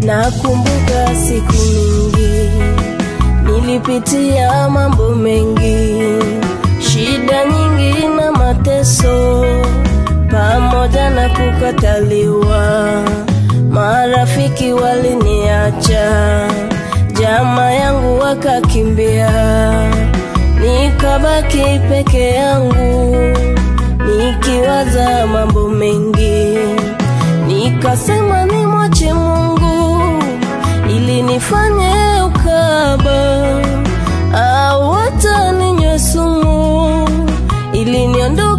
Nakumbuka siku nyingi nilipitia mambo mengi, shida nyingi na mateso, pamoja na kukataliwa. Marafiki waliniacha, jamaa yangu wakakimbia, nikabaki peke yangu nikiwaza mambo mengi, nikasema nimwache Mungu ili nifanye ukaba au hata ninywe sumu ili niondoe